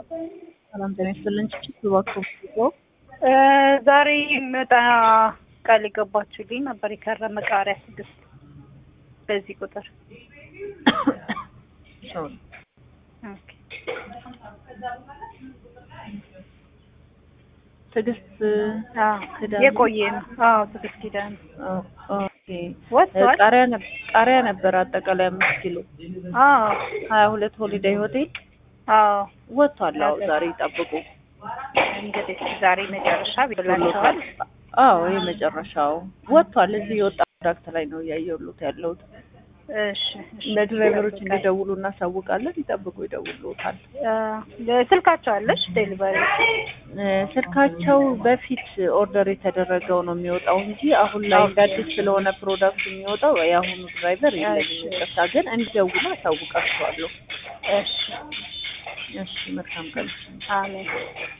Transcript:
ሰላም ጤና ይስጥልን። ችችት እባክዎ ዛሬ መጣ ቃል የገባችሁልኝ ነበር የከረመ ቃሪያ ስድስት በዚህ ቁጥር ኦኬ። ትዕግስት አዎ ኪዳነ የቆየ ነው። አዎ ትዕግስት ኪዳነ ኦ- ኦኬ ወጥቷል። ቃሪያ ነበር ቃሪያ ነበር አጠቃላይ አምስት ኪሎ አዎ ሀያ ሁለት ሆሊዴይ ሆቴል አዎ ወጥቷል። አዎ ዛሬ ይጠብቁ። እንግዲህ ዛሬ መጨረሻ ቢላቸዋል። አዎ የመጨረሻው ወጥቷል። እዚህ የወጣ ፕሮዳክት ላይ ነው እያየሁት ያለሁት። እሺ እሺ። ለድራይቨሮች እንዲደውሉ እናሳውቃለን። ይጠብቁ፣ ይደውሉታል። አ፣ ስልካቸው አለሽ ዴሊቨሪ? እ፣ ስልካቸው በፊት ኦርደር የተደረገው ነው የሚወጣው እንጂ አሁን ላይ እንደ አዲስ ስለሆነ ፕሮዳክት የሚወጣው የአሁኑ ድራይቨር የለኝም። ይቅርታ፣ ግን እንዲደውሉ አሳውቃቸዋለሁ። እሺ እሺ፣ መልካም ቀን። አሜን።